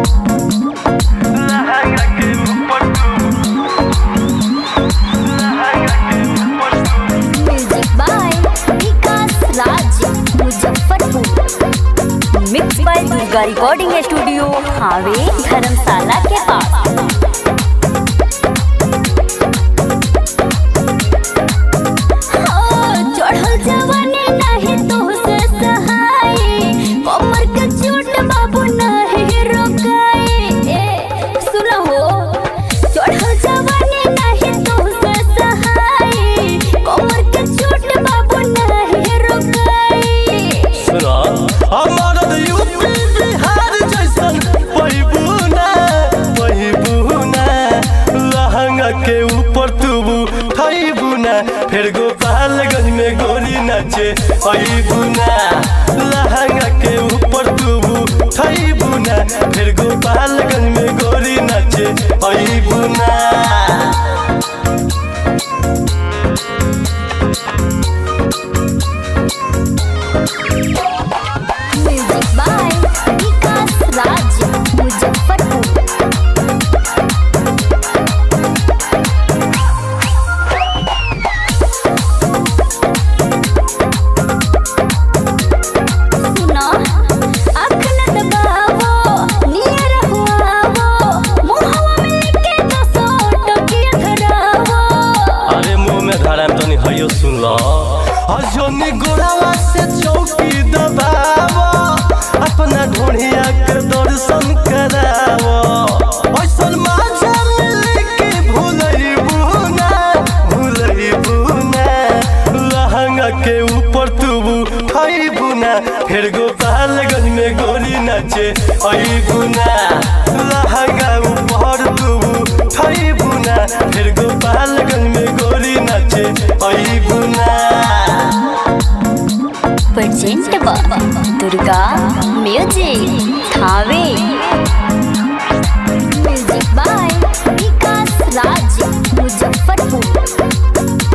लहंगा के ऊपर तू लहंगा के ऊपर तू music by Vikas Raj Muzaffarpur mix by Durga recording studio हावे धर्मशाला के पास चढ़ल जवानी नहीं तो से सहाय कमर के चोट बाबू नहीं रोकाए ए सुनो हो चढ़ल जवानी नहीं तो से सहाय कमर के चोट बाबू नहीं रोकाए सुना हमारा यूपी बिहार जैसन पहिबूना पहिबूना लहंगा के ऊपर तुबू थैबूना फिर गोपालगंज में गोरी नाचे अबूना लहंगा के ऊपर तुबू थैबूना फिर गोपालगंज में गोरी नाचे अबूना म्यूजिक बाय विकास राज मुजफ्फरपुर सुना आँख न दबावो नियर हुआवो मुहवा में लेके दसो टकिया धरावो अरे मुंह में धरा तो नहीं हयो सुन लो हजोनी गोरावा से चौकी दबावो अपना ढोढ़िया के दर्शन करावो ऐसन माझा मिल के भूलई बुना भूलई बुना लहंगा के ऊपर तुबू खई बुना फिर गोपालगंज में गोरी नाचे आई बुना लहंगा ऊपर तुबू खई बुना फिर गोपालगंज में गोरी नाचे आई बुना present Durga music Thawe music by Vikas Raj Muzaffarpur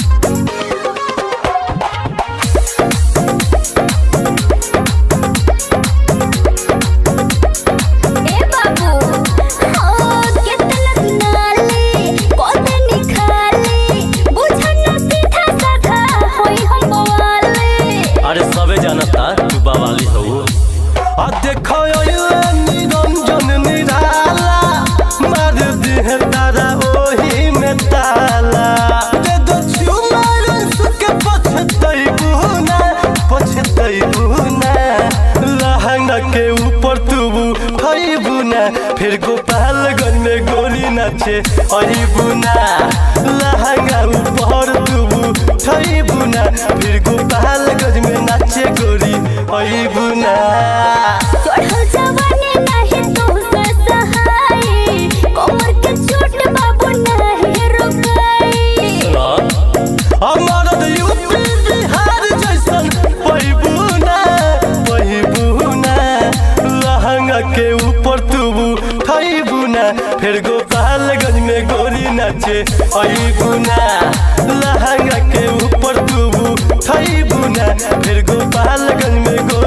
ए बाबू हो केतलक नाले कोते निखाले बुझना सीधा साधा होई हम बवाले अरे सबे जानता तू बावाली हो आ देखो ये निरंजन निराला मार देह तारा ओही में ताला दे दो चुमार सुके पछतई बुना पछतई बुना लहंगा के ऊपर तुबू खई बुना फिर गोपालगंज में गोली नाचे अही बुना लहंगा ऊपर तुबू खई बुना फिर गोपालगंज में नाचे गोरी अही बुना चढ़ल जवानी नहीं तो से सहाय कमर के चोट बाबू नहीं रोकाए हमारा यूपी बिहार जैसन पहिबूना पहिबूना लहंगा के ऊपर तुबू खैबूना फिर गोपालगंज में गोरी नाचे अबूना लहंगा के ऊपर तुबू खैबूना फिर गोपालगंज में गोरी